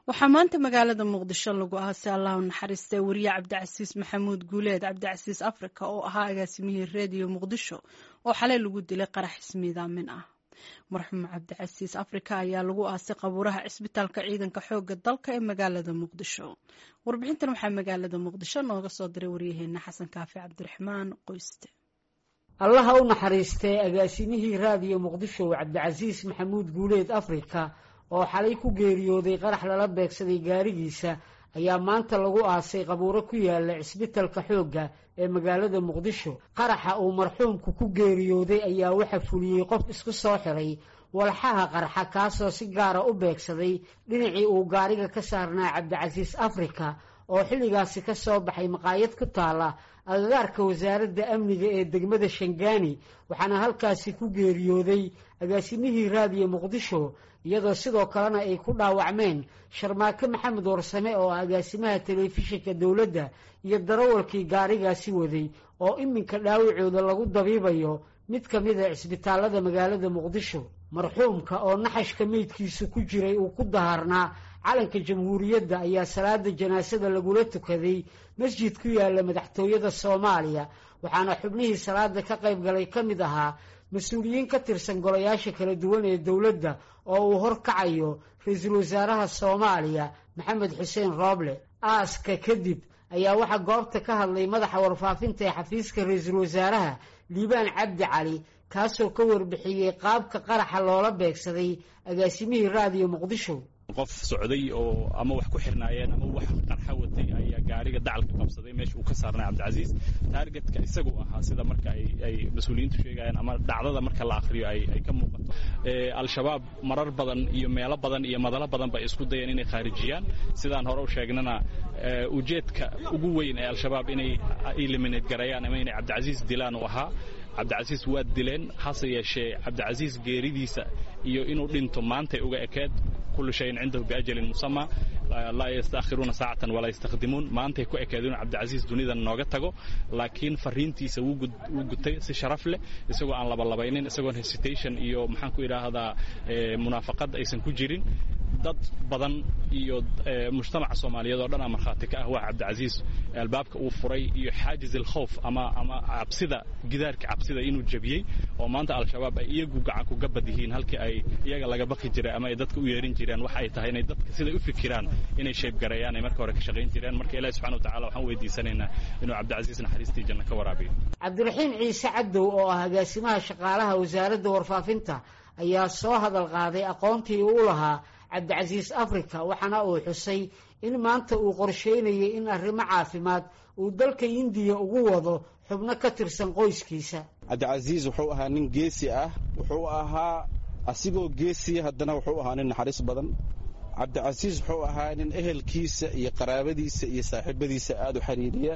waxaa maanta magaalada muqdisho lagu aasay allahu naxariistay wariye cabdicasiis maxamuud guuleed cabdicasiis africa oo ahaa agaasimihii reediyo muqdisho oo xalay lagu dilay qarax ismiidaamin ah marxuum cabdicasiis africa ayaa lagu aasay qabuuraha cisbitaalka ciidanka xooga dalka ee magaalada muqdisho warbixintan waxaa magaalada muqdisho nooga soo diray waryaheena xasan kaafi cabdiraxmaan qoyste allaha u naxariistay agaasimihii raadiyo muqdisho cabdicasiis maxamuud guuleed africa oo xalay ku geeriyooday qarax lala beegsaday gaarigiisa ayaa maanta lagu aasay qabuuro ku yaala cisbitalka xoogga ee magaalada muqdisho qaraxa uu marxuumku ku geeriyooday ayaa waxa fuliyey qof isku soo xiray walxaha qarxa kaasoo si gaara u beegsaday dhinacii uu gaariga ka saarnaa cabdicasiis africa oo xilligaasi ka soo baxay maqaayad ku taala agagaarka wasaaradda amniga ee degmada shangaani waxaana halkaasi ku geeriyooday agaasimihii raadiyo muqdisho iyadoo sidoo kalena ay ku dhaawacmeen sharmaake maxamed warsame oo ah agaasimaha telefishinka dowladda iyo darawalkii gaarigaasi waday oo iminka dhaawacooda lagu dabiibayo mid ka mid a cisbitaalada magaalada muqdisho marxuumka oo naxashka meydkiisu ku jiray uu ku daharnaa calanka jamhuuriyadda ayaa salaada janaasada lagula tukaday masjid ku yaala madaxtooyada soomaaliya waxaana xubnihii salaada ka qayb galay ka mid ahaa mas-uuliyiin ka tirsan golayaasha kala duwan ee dowladda oo uu horkacayo ra-iisul wasaaraha soomaaliya maxamed xuseen rooble aaska kadib ayaa waxaa goobta ka hadlay madaxa warfaafinta ee xafiiska ra-iisul wasaaraha liibaan cabdi cali kaasoo ka warbixiyey qaabka qaraxa loola beegsaday agaasimihii raadiyo muqdisho qof socday oo ama wax ku xirnaayeen ama wax qarxa watay ayaa gaariga dacalka qabsaday meesha uu ka saarnay cabdicasiis taargetka isagu ahaa sida marka ay mas-uuliyiintu sheegayaan ama dhacdada marka la akhriyo ay ka muuqato al-shabaab marar badan iyo meelo badan iyo madalo badan bay isku dayeen inay khaarijiyaan sidaan hore u sheegnana ujeedka ugu weyn ee al-shabaab inay eliminate garayaan ama inay cabdicasiis dilaan uu ahaa cabdicasiis waa dileen hase yeeshee cabdicasiis geeridiisa iyo inuu dhinto maantay uga ekeed kullu shayin cindahu biajalin musama laa yastaakhiruuna saacatan walaa yastakdimuun maantay ku ekeed inuu cabdicasiis dunidan nooga tago laakiin fariintiisa wuu gutay si sharaf leh isagoo aan labalabaynin isagoon hesitation iyo maxaan ku idhaahdaa munaafaqad aysan ku jirin dad badan iyo mujtamaca soomaaliyeed oo dhan aa markhaati ka ah waa cabdicasiis albaabka uu furay iyo xaajiz alkhowf ama ama cabsida gidaarka cabsida inuu jebiyey oo maanta al-shabaab ay iyagu gacan kuga bad yihiin halkii ay iyaga laga baqi jiray ama ay dadka u yeerin jireen waxa ay tahay inay dadka siday u fikiraan inay sheebgareeyaan ay marka hore ka shaqayn jireen marka ilahi subxana wa tacala waxaan weydiisanaynaa inuu cabdicasiis naxariistii janna ka waraabiyo cabdiraxiim ciise cadow oo ah agaasimaha shaqaalaha wasaaradda warfaafinta ayaa soo hadal qaaday aqoontii uu lahaa cabdicasiis africa waxaana uu xusay in maanta uu qorsheynayay in arrimo caafimaad uu dalka indiya ugu wado xubno ka tirsan qoyskiisa cabdicasiis wuxuu ahaa nin geesi ah wuxuu ahaa asigoo geesiya haddana wuxuu ahaa nin naxariis badan cabdicasiis wuxuu ahaa nin ehelkiisa iyo qaraabadiisa iyo saaxiibadiisa aada u xiriiriya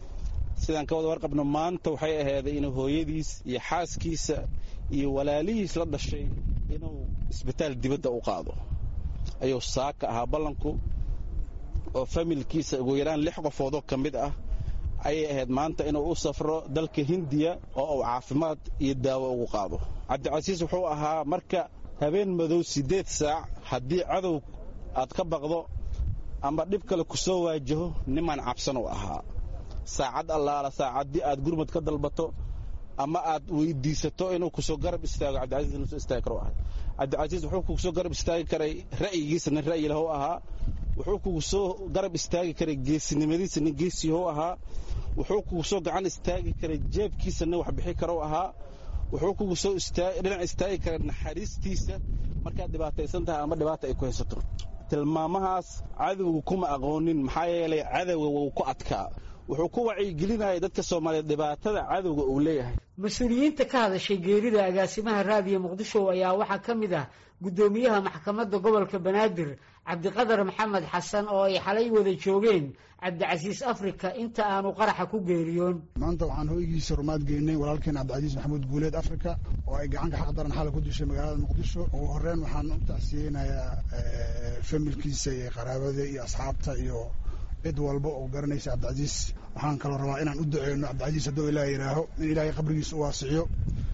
sidaan ka wada warqabno maanta waxay ahayday inuu hooyadiis iyo xaaskiisa iyo walaalihiis la dhashay inuu isbitaal dibadda u qaado ayuu saaka ahaa ballanku oo familkiisa ugu yaraan lix qofoodoo ka mid ah ayay ahayd maanta inuu u safro dalka hindiya oo uu caafimaad iyo daawo ugu qaado cabdicasiis wuxuu ahaa marka habeen madow siddeed saac haddii cadow aad ka baqdo ama dhib kale ku soo waajaho nimaan cabsan u ahaa saacad allaala saacaddii aad gurmud ka dalbato ama aad weydiisato inuu kusoo garab istaago cabdicasiis inuu soo istaagi karo ahay cabdicasiis wuxuu kugu soo garab istaagi karay ra'yigiisa nin ra'yi lahu ahaa wuxuu kugu soo garab istaagi karay geesinimadiisa nin geesiyahu ahaa wuxuu kugu soo gacan istaagi karay jeebkiisa nin wax bixi karo ahaa wuxuu kugu soo dhinac istaagi karay naxariistiisa markaad dhibaataysan tahay ama dhibaata ay ku haysato tilmaamahaas cadowga kuma aqoonin maxaa yeelay cadowga wuu ku adkaa wuxuu ku wacyigelinayay dadka soomaaliyeed dhibaatada cadowga uu leeyahay mas-uuliyiinta ka hadashay geerida agaasimaha raadiyo muqdisho ayaa waxaa ka mid ah guddoomiyaha maxkamadda gobolka banaadir cabdiqadar maxamed xasan oo ay xalay wada joogeen cabdicasiis africa inta aanu qaraxa ku geeriyoon maanta waxaan hoygiisa rumaad geynay walaalkeen cabdicasiis maxamuud guuleed africa oo ay gacanka xaq daran xalay ku dishay magaalada muqdisho ugu horeyn waxaan u tacsiyeynayaa familkiisa iyo qaraabada iyo asxaabta iyo cid walba oo garanaysa cabdicasiis waxaan kaloo rabaa inaan u duceyno cabdicasiis hadduu ilaah yidhaaho in ilaahay qabrigiisa u waasiciyo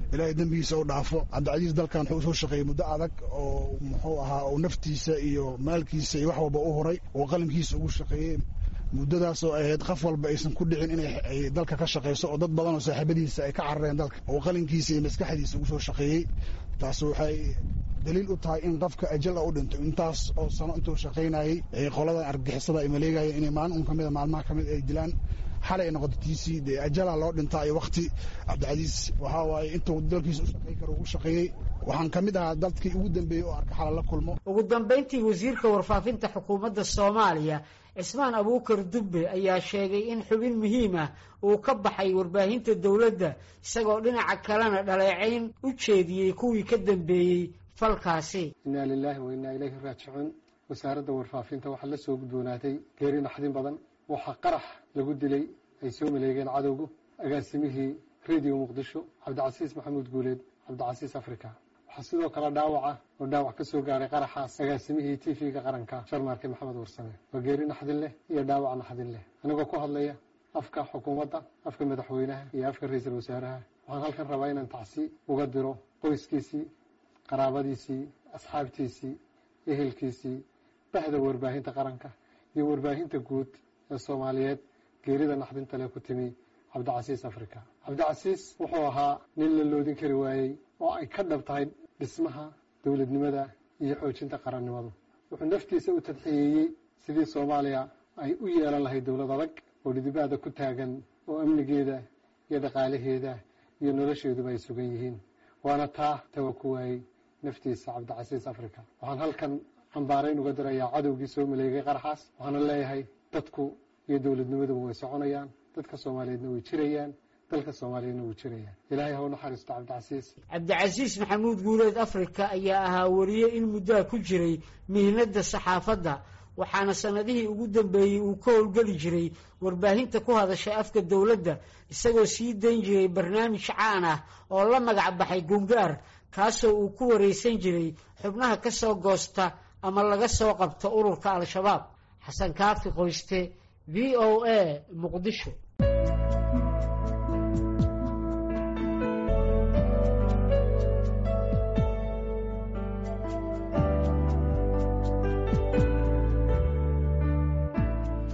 ilaahay dembigiisa u dhaafo cabdicasiis dalkan wuxuu usoo shaqeeyey muddo adag oo muxuu ahaa uu naftiisa iyo maalkiisa iyo wax walba u huray oo qalimkiisa ugu shaqeeyey muddadaasoo ahayd qof walba aysan ku dhicin inay dalka ka shaqayso oo dad badan oo saaxiibadiisa ay ka carareen dalka oo qalinkiisa iyo maskaxdiisa ugu soo shaqeeyey taas waxay daliil u tahay in qofka ajal u dhinto intaas oo sano intuu shaqaynayey qoladan argagixisada ay maleegayeen inay maalin un kamida maalmaha kamid ay dilaan xalay ay noqoto tiisii dee ajala loo dhintaa iyo wakti cabdicasiis waxaa waaye intuu dalkiisa u shaqayn karo ugu shaqeeyey waxaan ka mid ahaa dadkii ugu dambeeyey oo arka xala la kulmo ugu dambayntii wasiirka warfaafinta xukuumadda soomaaliya cismaan abuukar dubbe ayaa sheegay in xubin muhiim ah uu ka baxay warbaahinta dowladda isagoo dhinaca kalena dhaleecayn u jeediyey kuwii ka dambeeyey falkaasi innaa lilaahi wa innaa ilayhi raajicuun wasaaradda warfaafinta waxaa la soo gudboonaatay geeri naxdin badan waxaa qarax lagu dilay ay soo maleegeen cadowgu agaasimihii radio muqdisho cabdicasiis maxamuud guuleed cabdicasiis africa waxaa sidoo kale dhaawaca oo dhaawac ka soo gaaray qaraxaas agaasimihii t v-ga qaranka sharmaarke maxamed warsame waa geeri naxdin leh iyo dhaawac naxdin leh anigoo ku hadlaya afka xukuumadda afka madaxweynaha iyo afka ra-iisul wasaaraha waxaan halkan rabaa inaan tacsi uga diro qoyskiisii qaraabadiisii asxaabtiisii ehelkiisii bahda warbaahinta qaranka iyo warbaahinta guud ee soomaaliyeed geerida naxdinta leh ku timi cabdicasiis africa cabdicasiis wuxuu ahaa nin la loodin kari waayey oo ay ka dhab tahay dhismaha dowladnimada iyo xoojinta qarannimadu wuxuu naftiisa u tadxiyeeyey sidii soomaaliya ay u yeelan lahayd dowlad adag oo dhidibaada ku taagan oo amnigeeda iyo dhaqaalaheeda iyo nolosheeduba ay sugan yihiin waana taa tawa ku waayey naftiisa cabdicasiis africa waxaan halkan cambaarayn uga dirayaa cadowgii soo maleegay qaraxaas waxaana leeyahay dadku iyo dowladnimaduba way soconayaan dadka soomaaliyeedna way jirayaan dalka soomaaliyeedna wuu jirayaan ilaahay ha u naxariisto cabdicasiis cabdicasiis maxamuud guuleed africa ayaa ahaa wariye in muddaa ku jiray mihnadda saxaafadda waxaana sanadihii ugu dambeeyey uu ka howlgeli jiray warbaahinta ku hadasha afka dowladda isagoo sii dayn jiray barnaamij caan ah oo la magac baxay gungaar kaasoo uu ku waraysan jiray xubnaha ka soo goosta ama laga soo qabto ururka al-shabaab xasan kaafi qoyste v o a muqdisho